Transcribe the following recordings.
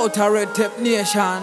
out a red tape nation.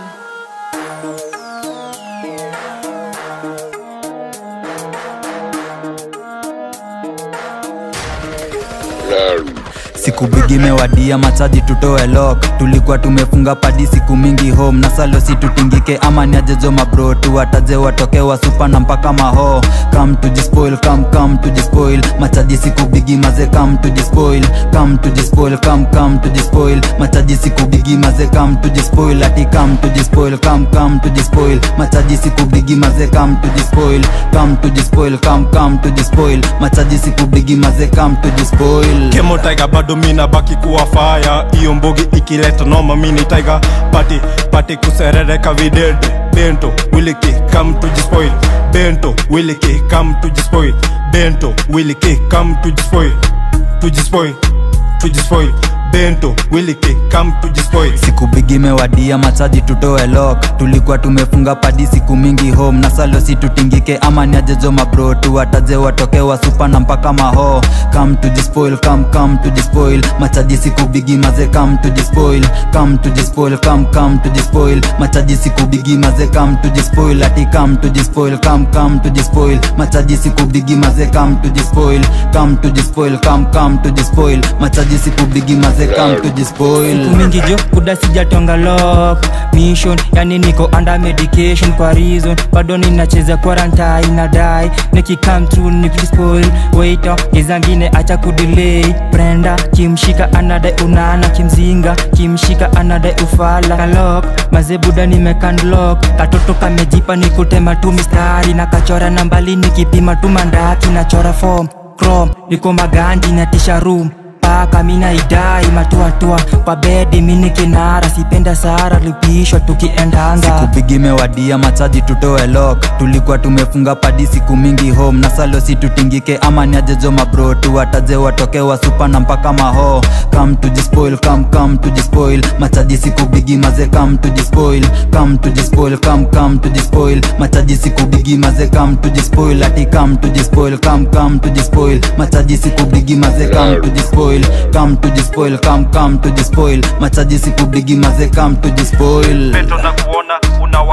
siku bigi mewadia machaji tutoe lok tulikuwa tumefunga padi siku mingi home na salo si tutingike ama niajejo mabro tuwataje watoke wasupa na mpaka maho kam tujispoil kam kam tujispoil machaji siku bigi maze kam tujispoil kam tujispoil kam kam tujispoil machaji siku bigi maze kam tujispoil ati kam tujispoil kam kam tujispoil machaji siku bigi maze kam tujispoil kam tujispoil kam kam tujispoil machaji siku bigi maze kam tujispoil kemo taiga bado mina baki kuwa faya iyo mbogi ikileta noma mini taiga pati pati kuserereka videde bento wiliki come to spoil bento wiliki come to spoil bento wiliki come to spoil to spoil to spoil bento wiliki come to spoil siku bigi mewadia machaji tutoe lok tulikuwa tumefunga padi siku mingi home na salo si tutingike ama niajejo mabro tuwataje watoke wasupa na mpaka maho kam tujispoil kam kam tujispoil machaji siku bigi maze kam tujispoil kam tujispoil kam kam tujispoil machaji siku bigi maze kam tujispoil ati kam tujispoil kam kam tujispoil machaji siku bigi maze kam tujispoil kam tujispoil kam kam tujispoil machaji siku bigi maze kam tujispoil siku mingi jo kuda sijatonga lock mission yani niko under medication kwa reason bado ninacheza quarantine na dai nikikam through nikispoil waiter gizangine acha kudelay brenda kimshika anadai unana kimzinga kimshika anadai ufala kalok mazebuda nimekandlock katoto kamejipa nikutema tu mistari na kachora nambali nikipima tu mandaki nachora form chrome niko maganji natisha room paka mina idai matuatua kwa bedi mini kinara sipenda sara lipishwa tukiendanga siku bigi mewadia machaji tutoe lok tulikuwa tumefunga padi siku mingi home na salo si tutingike ama niajejo mabro tuwataje watoke wasupa na mpaka maho kam tujispoil kam kam tujispoil machaji siku bigi maze kam tujispoil kam tujispoil kam kam tujispoil machaji siku bigi maze kam tujispoil ati kam tujispoil kam kam tujispoil machaji siku bigi maze kam tujispoil kam tujispoil kam kam tujispoil machaji siku bigi maze kam tujispoil peto na kuona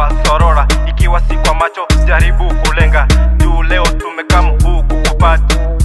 unawasorora ikiwa si kwa macho jaribu kulenga juu leo tumekam huku kupati